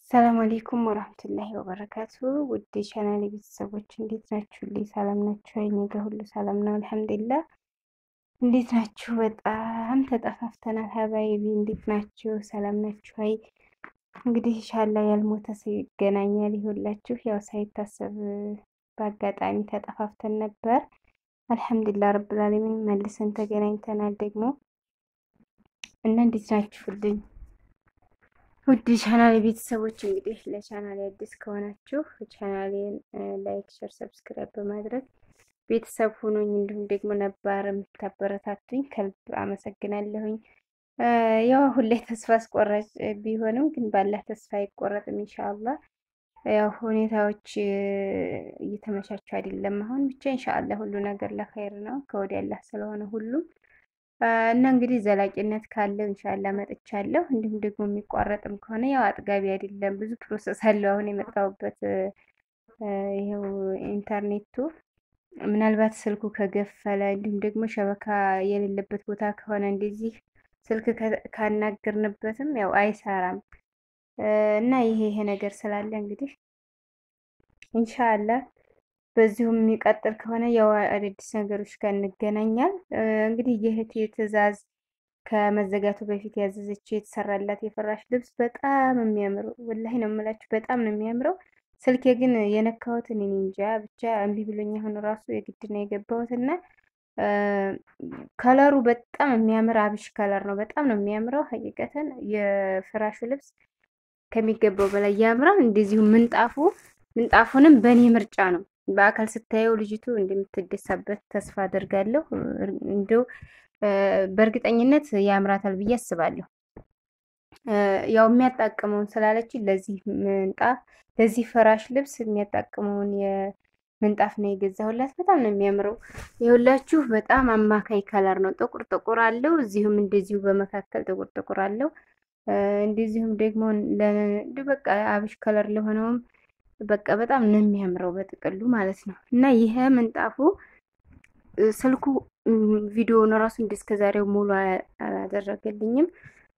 ሰላም አሌይኩም ወራህመቱላሂ ወበረካቱ። ውድ ቻናሌ ቤተሰቦች እንዴት ናችሁ? ልይ ሰላም ናችሁ? እኔ ጋ ሁሉ ሰላም ነው አልሐምዱሊላህ። እንዴት ናችሁ? በጣም ተጠፋፍተናል። ሀባይቢ እንዴት ናችሁ? ሰላም ናችሁ? አይ እንግዲህ ኢንሻአላህ ያልሞተ ሰው ይገናኛል። ይሁላችሁ ያው ሳይታሰብ በአጋጣሚ ተጠፋፍተን ነበር። አልሐምዱሊላህ ረብል ዓለሚን መልሰን ተገናኝተናል ደግሞ እና እንዴት ናችሁልኝ? ውድ ቻናል ቤተሰቦች እንግዲህ ለቻናል አዲስ ከሆናችሁ ቻናሌን ላይክ፣ ሸር፣ ሰብስክራይብ በማድረግ ቤተሰብ ሆኖኝ እንዲሁም ደግሞ ነባር የምታበረታቱኝ ከልብ አመሰግናለሁኝ። ያው አሁን ላይ ተስፋ አስቆራጭ ቢሆንም ግን ባላህ ተስፋ አይቆረጥም ኢንሻአላህ። ያው ሁኔታዎች እየተመቻቹ አይደለም አሁን ብቻ ኢንሻአላህ ሁሉ ነገር ለኸይር ነው ከወዲያ አላህ ስለሆነ ሁሉም እና እንግዲህ ዘላቂነት ካለው ኢንሻአላህ መጥቻለሁ። እንዲሁም ደግሞ የሚቋረጥም ከሆነ ያው አጥጋቢ አይደለም፣ ብዙ ፕሮሰስ አለው። አሁን የመጣሁበት ይኸው ኢንተርኔቱ ምናልባት ስልኩ ከገፈለ እንዲሁም ደግሞ ሸበካ የሌለበት ቦታ ከሆነ እንደዚህ ስልክ ካናገርንበትም ያው አይሰራም እና ይሄ ይሄ ነገር ስላለ እንግዲህ ኢንሻአላህ በዚሁም የሚቀጥል ከሆነ ያው አዳዲስ ነገሮች ጋር እንገናኛል። እንግዲህ የእህቴ ትዕዛዝ ከመዘጋቱ በፊት ያዘዘችው የተሰራላት የፍራሽ ልብስ በጣም የሚያምረው ወላሂ ነው የምላችሁ፣ በጣም ነው የሚያምረው። ስልኬ ግን የነካሁት እኔ እንጃ ብቻ እምቢ ብሎኝ አሁን ራሱ የግድ ነው የገባሁት እና ከለሩ በጣም የሚያምር አብሽ ከለር ነው። በጣም ነው የሚያምረው። ሀቂቀተን የፍራሹ ልብስ ከሚገባው በላይ ያምራል። እንደዚሁ ምንጣፉ ምንጣፉንም በእኔ ምርጫ ነው በአካል ስታየው ልጅቱ እንደምትደሳበት ተስፋ አደርጋለሁ። እንደው በእርግጠኝነት ያምራታል ብዬ አስባለሁ። ያው የሚያጣቅመውን ስላለች ለዚህ ምንጣፍ ለዚህ ፍራሽ ልብስ የሚያጣቅመውን የምንጣፍ ነው የገዛሁላት። በጣም ነው የሚያምረው። የሁላችሁ በጣም አማካይ ከለር ነው። ጥቁር ጥቁር አለው፣ እዚሁም እንደዚሁ በመካከል ጥቁር ጥቁር አለው። እንደዚሁም ደግሞ በቃ አብሽ ከለር ለሆነውም በቃ በጣም ነው የሚያምረው በጥቅሉ ማለት ነው። እና ይሄ ምንጣፉ ስልኩ ቪዲዮውን ራሱ እንደ እስከ ዛሬው ሙሉ አላደረገልኝም።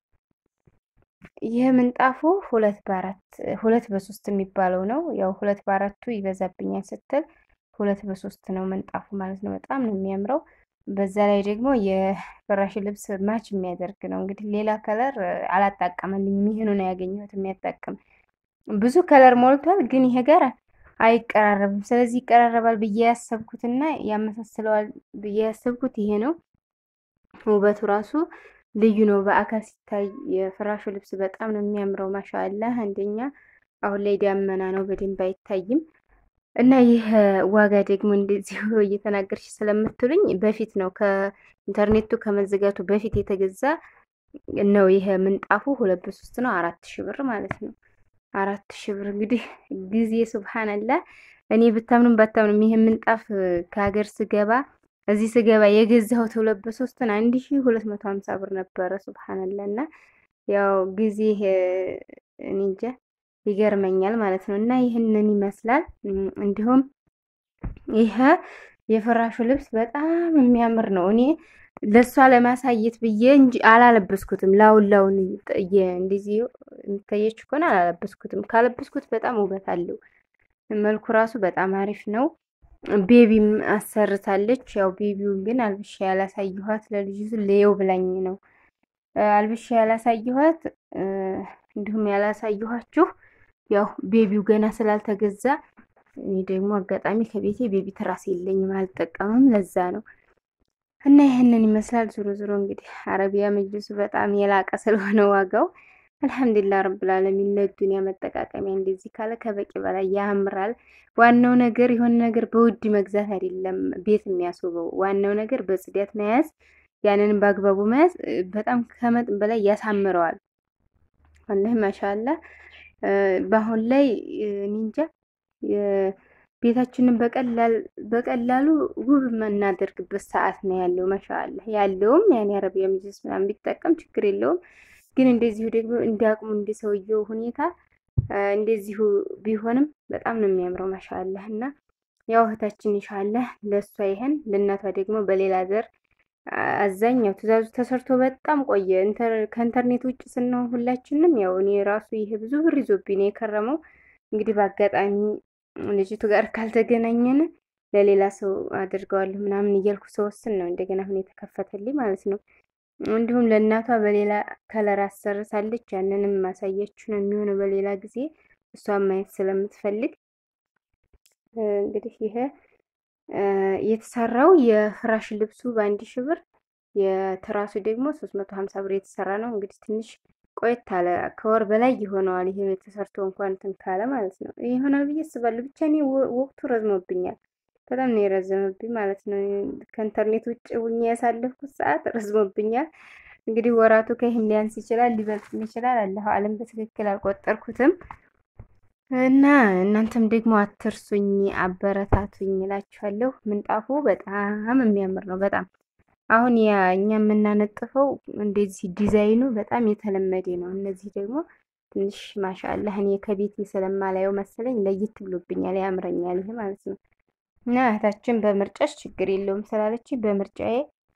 ይሄ ምንጣፉ ሁለት በአራት ሁለት በሶስት የሚባለው ነው። ያው ሁለት በአራቱ ይበዛብኛል ስትል ሁለት በሶስት ነው ምንጣፉ ማለት ነው። በጣም ነው የሚያምረው። በዛ ላይ ደግሞ የፍራሽ ልብስ ማች የሚያደርግ ነው። እንግዲህ ሌላ ከለር አላጣቀመልኝም። ይህኑ ነው ያገኘሁት የሚያጣቅም ብዙ ከለር ሞልቷል፣ ግን ይሄ ጋር አይቀራረብም። ስለዚህ ይቀራረባል ብዬ ያሰብኩትና ያመሳስለዋል ብዬ ያሰብኩት ይሄ ነው። ውበቱ ራሱ ልዩ ነው። በአካል ሲታይ የፍራሹ ልብስ በጣም ነው የሚያምረው። ማሻአላህ አንደኛ አሁን ላይ ዳመና ነው በደንብ አይታይም። እና ይህ ዋጋ ደግሞ እንደዚሁ እየተናገርሽ ስለምትሉኝ በፊት ነው ከኢንተርኔቱ ከመዘጋቱ በፊት የተገዛ ነው። ይሄ ምንጣፉ ሁለት በሶስት ነው፣ አራት ሺህ ብር ማለት ነው። አራት ሺህ ብር እንግዲህ ጊዜ ሱብሃንአላህ። እኔ ብታምኑም ባታምኑም ይሄ ምንጣፍ ከሀገር ስገባ እዚህ ስገባ የገዛሁት ሁለት በሶስትን አንድ ሺህ ሁለት መቶ ሀምሳ ብር ነበረ። ሱብሃንአላህ እና ያው ጊዜ እኔ እንጃ ይገርመኛል ማለት ነው። እና ይህንን ይመስላል። እንዲሁም ይሄ የፍራሹ ልብስ በጣም የሚያምር ነው። እኔ ለእሷ ለማሳየት ብዬ እንጂ አላለበስኩትም። ላውን ላውን እንደዚህ የሚታየች ከሆነ አላለበስኩትም። ካለበስኩት በጣም ውበት አለው። መልኩ ራሱ በጣም አሪፍ ነው። ቤቢም አሰርታለች። ያው ቤቢውን ግን አልብሻ ያላሳየኋት ለልጅቱ ለየው ብላኝ ነው አልብሻ ያላሳየኋት። እንዲሁም ያላሳየኋችሁ ያው ቤቢው ገና ስላልተገዛ እኔ ደግሞ አጋጣሚ ከቤቴ ቤቢ ትራስ የለኝም አልጠቀምም። ለዛ ነው እና ይህንን ይመስላል። ዞሮ ዞሮ እንግዲህ አረቢያ መጅልሱ በጣም የላቀ ስለሆነ ዋጋው አልሐምዱሊላህ ረብል ዓለሚን ለዱንያ መጠቃቀሚያ እንደዚህ ካለ ከበቂ በላይ ያምራል። ዋናው ነገር የሆነ ነገር በውድ መግዛት አይደለም ቤት የሚያስውበው፣ ዋናው ነገር በጽዳት መያዝ፣ ያንንም በአግባቡ መያዝ በጣም ከመጠን በላይ ያሳምረዋል። ወላሂ ማሻአላህ በአሁን ላይ ኒንጃ ቤታችንን በቀላሉ ውብ የምናደርግበት ሰዓት ነው ያለው። ማሻአላህ ያለውም ያኔ አረቢያ መጅልስ ምናምን ቢጠቀም ችግር የለውም። ግን እንደዚሁ ደግሞ እንዲያቅሙ እንደ ሰውየው ሁኔታ እንደዚሁ ቢሆንም በጣም ነው የሚያምረው። ማሻአላህ እና ያው እህታችን ኢንሻአላህ ለእሷ ይሄን ለእናቷ ደግሞ በሌላ ዘር አዛኛው ትእዛዙ ተሰርቶ በጣም ቆየ። ከኢንተርኔት ውጭ ስንሆን ሁላችንም ያው እኔ ራሱ ይሄ ብዙ ብር ይዞብኝ ነው የከረመው። እንግዲህ በአጋጣሚ ልጅቱ ጋር ካልተገናኘን ለሌላ ሰው አድርገዋለሁ ምናምን እያልኩ ስወስን ነው እንደገና አሁን የተከፈተልኝ ማለት ነው። እንዲሁም ለእናቷ በሌላ ከለር አሰርሳለች። ያንንም ማሳያችሁ ነው የሚሆነው በሌላ ጊዜ እሷን ማየት ስለምትፈልግ እንግዲህ ይሄ የተሰራው የፍራሽ ልብሱ በአንድ ሺህ ብር የትራሱ ደግሞ ሶስት መቶ ሀምሳ ብር የተሰራ ነው። እንግዲህ ትንሽ ቆየት አለ ከወር በላይ ይሆነዋል። ይሄ ተሰርቶ እንኳን እንትን ካለ ማለት ነው ይሆናል ብዬ አስባለሁ። ብቻ እኔ ወቅቱ ረዝሞብኛል፣ በጣም ነው የረዘመብኝ ማለት ነው። ከኢንተርኔት ውጭ ሁኜ ያሳለፍኩት ሰዓት ረዝሞብኛል። እንግዲህ ወራቱ ከይህም ሊያንስ ይችላል፣ ሊበልጥም ይችላል። አለሁ አለም በትክክል አልቆጠርኩትም። እና እናንተም ደግሞ አትርሱኝ፣ አበረታቱኝ እላችኋለሁ። ምንጣፉ በጣም የሚያምር ነው። በጣም አሁን ያ እኛ የምናነጥፈው እንደዚህ ዲዛይኑ በጣም የተለመደ ነው። እነዚህ ደግሞ ትንሽ ማሻአላህ እኔ ከቤቴ ስለማላየው መሰለኝ ለየት ብሎብኛል፣ ያምረኛል ይሄ ማለት ነው። እና እህታችን በምርጫሽ ችግር የለውም ስላለች በምርጫዬ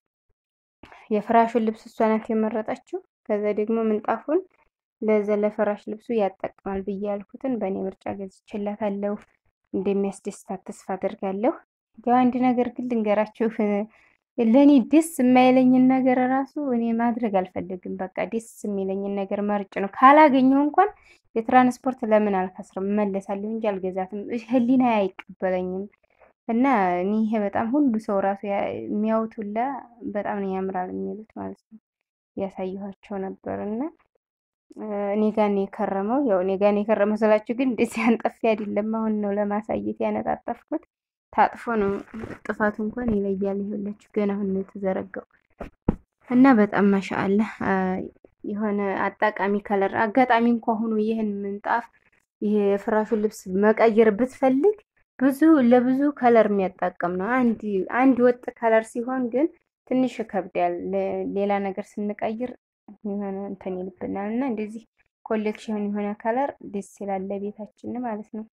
የፍራሹን ልብስ እሷ ናት የመረጠችው። ከዛ ደግሞ ምንጣፉን ለዛ ለፍራሽ ልብሱ ያጠቅማል ብዬ ያልኩትን በእኔ ምርጫ ገዝቼላታለሁ። እንደሚያስደስታት ተስፋ አደርጋለሁ። ያው አንድ ነገር ግን ልንገራችሁ፣ ለእኔ ደስ የማይለኝን ነገር ራሱ እኔ ማድረግ አልፈልግም። በቃ ደስ የሚለኝን ነገር መርጭ ነው። ካላገኘሁ እንኳን የትራንስፖርት ለምን አልከስርም፣ እመለሳለሁ እንጂ አልገዛትም። ህሊና አይቀበለኝም። እና እኔ ይሄ በጣም ሁሉ ሰው ራሱ የሚያዩት ሁላ በጣም ነው ያምራል የሚሉት ማለት ነው። ያሳየኋቸው ነበር እና እኔ ጋር ነው የከረመው። ያው እኔ ጋር ነው የከረመው ስላችሁ ግን እንደዚህ አንጠፊ አይደለም። አሁን ነው ለማሳየት ያነጣጠፍኩት። ታጥፎ ነው ጥፋቱ እንኳን ይለያል። ይኸውላችሁ ገና አሁን ነው የተዘረጋው እና በጣም ማሻአላ የሆነ አጣቃሚ ከለር አጋጣሚ እንኳ ሆኖ ይህን ምንጣፍ ይሄ የፍራሹን ልብስ መቀየር ብትፈልግ ብዙ ለብዙ ከለር የሚያጣቅም ነው። አንድ አንድ ወጥ ከለር ሲሆን ግን ትንሽ ይከብዳል። ሌላ ነገር ስንቀይር የሆነ እንትን ይልብናል እና እንደዚህ ኮሌክሽን የሆነ ከለር ደስ ይላል ለቤታችን ማለት ነው።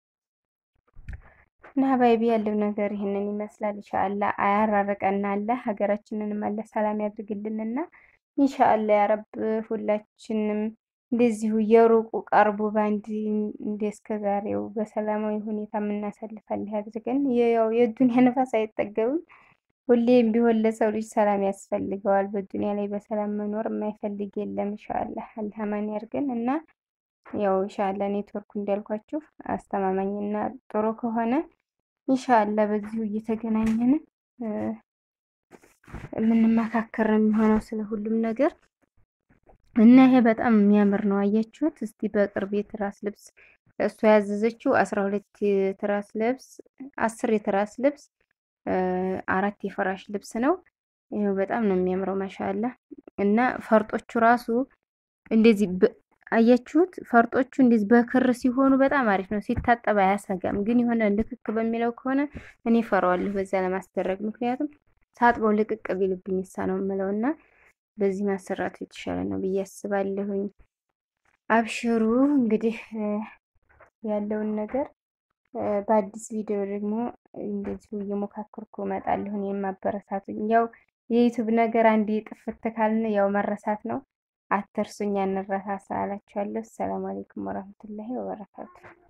እና ሀባይቢ ያለው ነገር ይህንን ይመስላል። ኢንሻአላ አያራርቀና አለ ሀገራችንንም አለ ሰላም ያድርግልንና ኢንሻአላ ያረብ ሁላችንም እንደዚሁ የሩቁ ቀርቦ በአንድ እንደ እስከ ዛሬው በሰላማዊ ሁኔታ የምናሳልፋለን ያድርገን። ያው የዱንያ ነፋስ አይጠገብም። ሁሌም ቢሆን ለሰው ልጅ ሰላም ያስፈልገዋል። በዱንያ ላይ በሰላም መኖር የማይፈልግ የለም። ኢንሻአላህ አላህ አማን ያርገን እና ያው ኢንሻአላህ ኔትወርኩ እንዳልኳችሁ አስተማማኝና ጥሩ ከሆነ ኢንሻአላህ በዚሁ እየተገናኘን የምንመካከር ነው የሚሆነው ስለ ሁሉም ነገር እና ይሄ በጣም የሚያምር ነው። አያችሁት? እስቲ በቅርብ የትራስ ልብስ እሷ ያዘዘችው አስራ ሁለት የትራስ ልብስ አስር የትራስ ልብስ አራት የፍራሽ ልብስ ነው። ይኸው በጣም ነው የሚያምረው ማሻአላ። እና ፈርጦቹ ራሱ እንደዚህ አያችሁት? ፈርጦቹ እንደዚህ በክር ሲሆኑ በጣም አሪፍ ነው። ሲታጠብ አያሰጋም። ግን የሆነ ልክክ በሚለው ከሆነ እኔ ፈራዋለሁ በዛ ለማስደረግ ምክንያቱም ሳጥበው ልቅቅ ቢልብኝ እሳ ነው የምለው እና በዚህ ማሰራቱ የተሻለ ነው ብዬ አስባለሁኝ። አብሽሩ እንግዲህ ያለውን ነገር በአዲስ ቪዲዮ ደግሞ እንደዚሁ እየሞካከርኩ እመጣለሁ። እኔም ማበረታቱኝ። ያው የዩቱብ ነገር አንድ ጥፍት ካልን ያው መረሳት ነው። አትርሱኝ፣ አንረሳሳ እላችኋለሁ። ሰላም አለይኩም ወራህመቱላሂ ወበረካቱ።